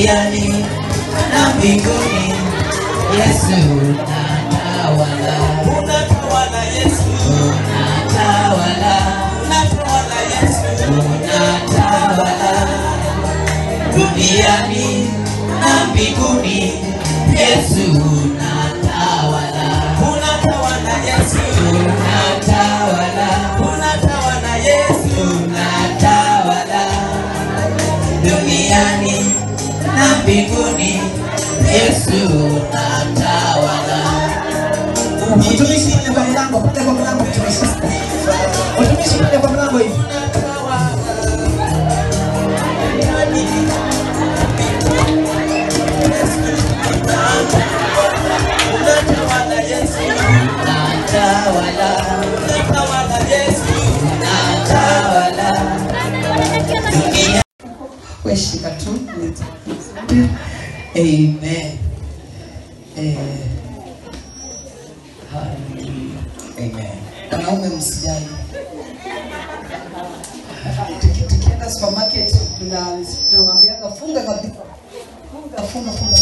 duniani na mbinguni. Yesu unatawala, unatawala Yesu, unatawala, unatawala Yesu, unatawala duniani na mbinguni. Yesu unatawala, unatawala Yesu, unatawala, unatawala Yesu, unatawala duniani na mbinguni. Yesu unatawala. Mtumishi pale kwa mlango, pale kwa mlango mtumishi. Mtumishi pale kwa mlango hivi. unatawala Yesu, Unatawala, unatawala Yesu, unatawala dunia. Wewe shika tu. Amen. Eh, hallelujah. Amen. Wanaume msijali. Tuki- Tukienda supermarket tuna tunamwambiaga funga kabisa. Funga funga funga.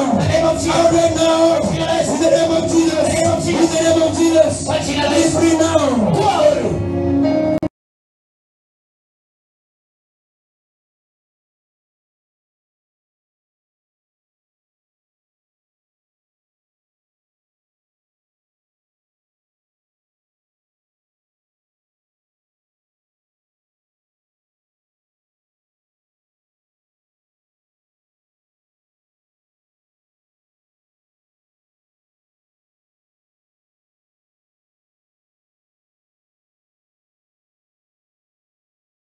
Free now.